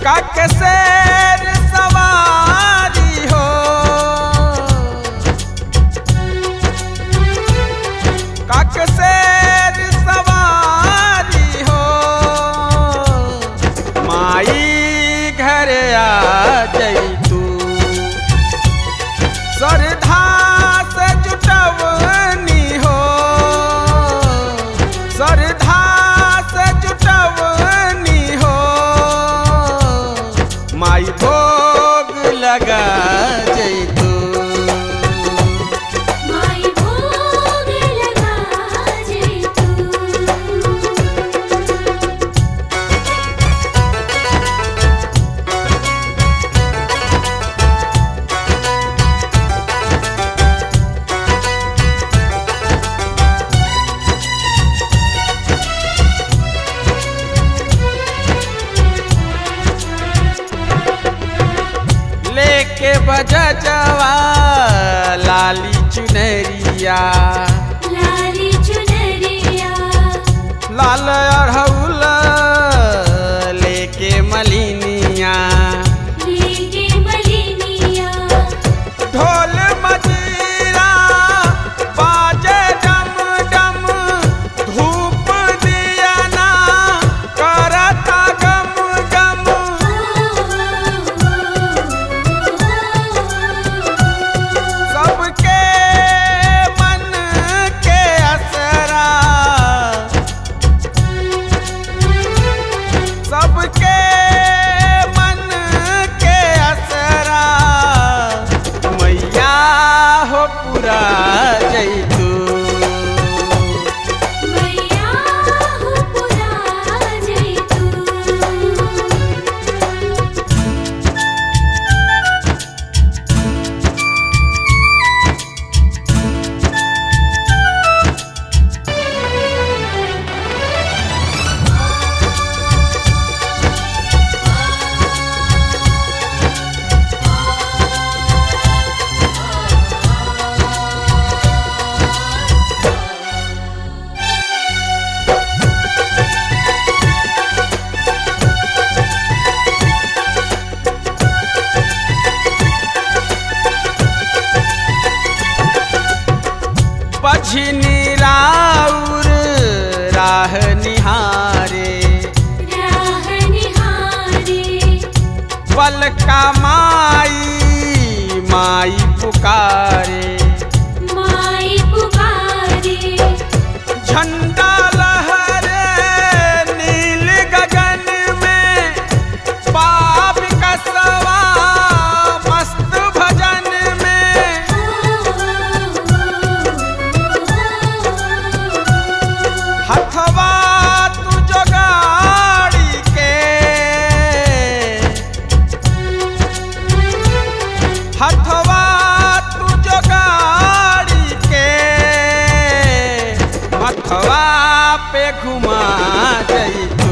काक शेर सवारी हो काक शेर सवारी हो माई घर आ जैतू श्रद्धा से जुटवनी हो श्रद्धा से जुटवनी हो माई भोग लगा जैतू माई भोग लगा जैतू लेके बजजवा लाली चुनरिया लाली चुनरिया लाल अढ़ौल लेके मलिनिया लेके मलिनिया ढोल मजीरा बाजे डम डम धूप दिया ना करता गम गम सबके मन के असरा सबके मन के असरा मैया हो पूरा जैतू मैया हो पुरा जैतू पछिनी राउर राह निहारे राह निहारे पल का माई माई पुकारे माई पुकारे झंडा लहरे नील गगन में पाप कसवा मस्त भजन में हथवा तू जोगाड़ी के हथवा तू जोगाड़ी के मथवा पे घुमा जई